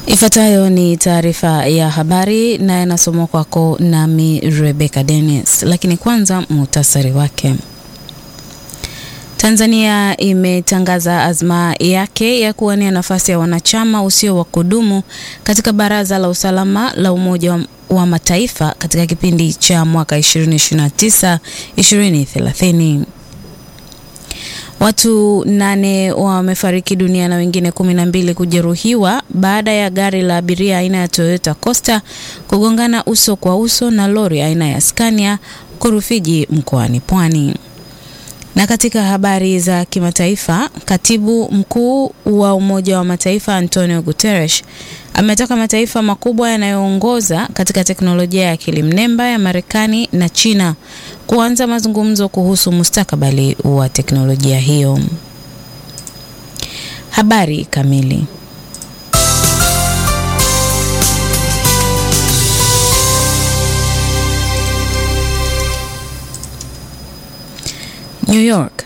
Ifuatayo ni taarifa ya habari na yanasomwa kwako nami Rebecca Dennis, lakini kwanza muhtasari wake. Tanzania imetangaza azma yake ya kuwania nafasi ya wanachama usio wa kudumu katika Baraza la Usalama la Umoja wa, wa Mataifa katika kipindi cha mwaka 2029 2030. Watu nane wamefariki dunia na wengine kumi na mbili kujeruhiwa baada ya gari la abiria aina ya Toyota Coaster kugongana uso kwa uso na lori aina ya Scania huko Rufiji mkoani Pwani. Na katika habari za kimataifa, katibu mkuu wa Umoja wa Mataifa Antonio Guterres ametaka mataifa makubwa yanayoongoza katika teknolojia ya akili mnemba ya Marekani na China kuanza mazungumzo kuhusu mustakabali wa teknolojia hiyo. Habari kamili. New York.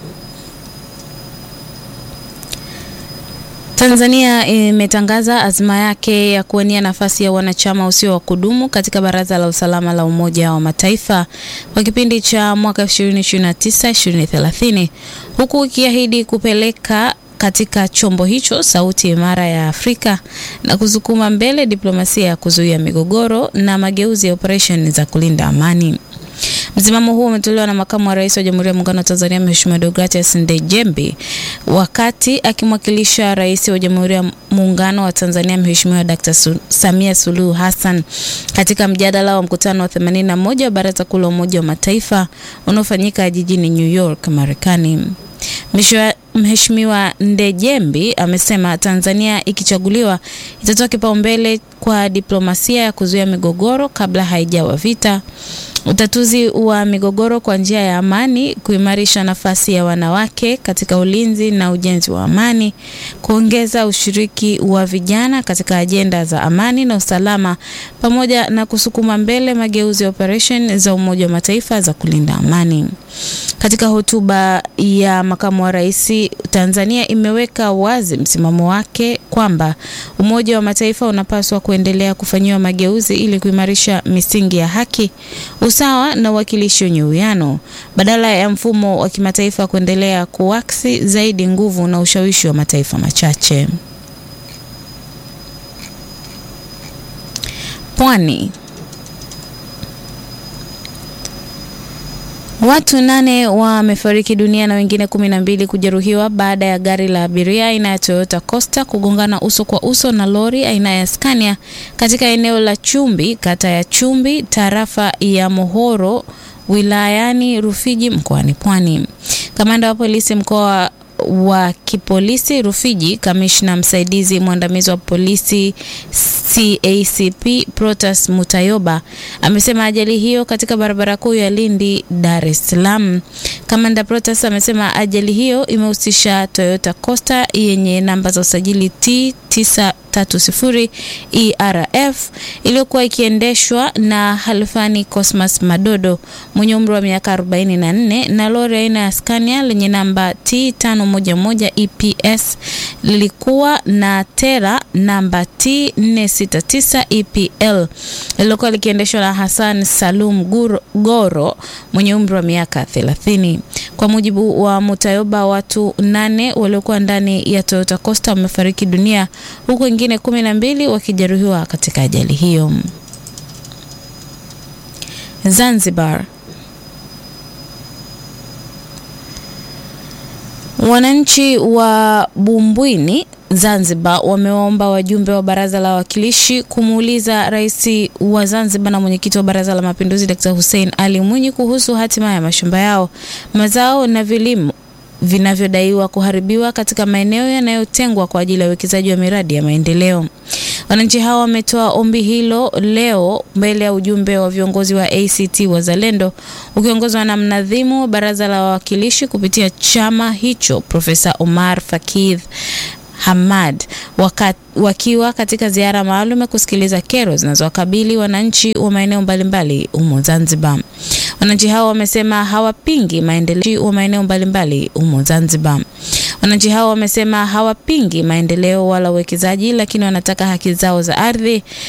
Tanzania imetangaza azma yake ya kuwania nafasi ya wanachama usio wa kudumu katika Baraza la Usalama la Umoja wa Mataifa kwa kipindi cha mwaka 2029-2030 huku ikiahidi kupeleka katika chombo hicho sauti imara ya Afrika na kusukuma mbele diplomasia ya kuzuia migogoro na mageuzi ya operesheni za kulinda amani. Msimamo huo umetolewa na makamu wa rais wa Jamhuri ya Muungano wa Tanzania Mheshimiwa Deogratias Ndejembi wakati akimwakilisha rais wa Jamhuri ya Muungano wa Tanzania Mheshimiwa Dr. Samia Suluhu Hassan katika mjadala wa mkutano wa 81 wa Baraza Kuu la Umoja wa Mataifa unaofanyika jijini New York, Marekani. Mheshimiwa Ndejembi amesema Tanzania ikichaguliwa itatoa kipaumbele kwa diplomasia ya kuzuia migogoro kabla haijawa vita, utatuzi wa migogoro kwa njia ya amani, kuimarisha nafasi ya wanawake katika ulinzi na ujenzi wa amani, kuongeza ushiriki wa vijana katika ajenda za amani na usalama, pamoja na kusukuma mbele mageuzi ya operesheni za Umoja wa Mataifa za kulinda amani. Katika hotuba ya makamu wa rais, Tanzania imeweka wazi msimamo wake kwamba Umoja wa Mataifa unapaswa kuendelea kufanyiwa mageuzi ili kuimarisha misingi ya haki, usawa na uwakilishi wenye uwiano badala ya mfumo wa kimataifa kuendelea kuaksi zaidi nguvu na ushawishi wa mataifa machache. Pwani. Watu nane wamefariki dunia na wengine kumi na mbili kujeruhiwa baada ya gari la abiria aina ya Toyota Coaster kugongana uso kwa uso na lori aina ya Scania katika eneo la Chumbi, kata ya Chumbi, tarafa ya Mohoro, wilayani Rufiji mkoani Pwani. Kamanda wa polisi mkoa wa kipolisi Rufiji, kamishna msaidizi mwandamizi wa polisi CACP Protas Mutayoba amesema ajali hiyo katika barabara kuu ya Lindi Dar es Salaam. Kamanda Protas amesema ajali hiyo imehusisha Toyota Coaster yenye namba za usajili T 930 ERF iliyokuwa ikiendeshwa na Halfani Cosmas Madodo mwenye umri wa miaka 44 na lori aina ya Scania lenye namba T 511 EPS lilikuwa na tera namba T 469 EPL lililokuwa likiendeshwa na Hassan Salum Guro, Goro mwenye umri wa miaka 30. Kwa mujibu wa Mutayoba, watu nane waliokuwa ndani ya Toyota Coaster wamefariki dunia huku wengine kumi na mbili wakijeruhiwa katika ajali hiyo. Zanzibar. Wananchi wa Bumbwini Zanzibar wamewaomba wajumbe wa Baraza la Wawakilishi kumuuliza Rais wa Zanzibar na mwenyekiti wa Baraza la Mapinduzi Dr. Hussein Ali Mwinyi kuhusu hatima ya mashamba yao, mazao na vilimo vinavyodaiwa kuharibiwa katika maeneo yanayotengwa kwa ajili ya uwekezaji wa miradi ya maendeleo. Wananchi hao wametoa ombi hilo leo mbele ya ujumbe wa viongozi wa ACT Wazalendo ukiongozwa na mnadhimu wa Baraza la Wawakilishi kupitia chama hicho Profesa Omar Fakidh Hamad waka, wakiwa katika ziara maalum ya kusikiliza kero zinazowakabili wananchi wa maeneo mbalimbali humo Zanzibar. Wananchi hao wamesema hawapingi maendeleo wa maeneo mbalimbali humo Zanzibar. Wananchi hao wamesema hawapingi maendeleo wala uwekezaji, lakini wanataka haki zao za ardhi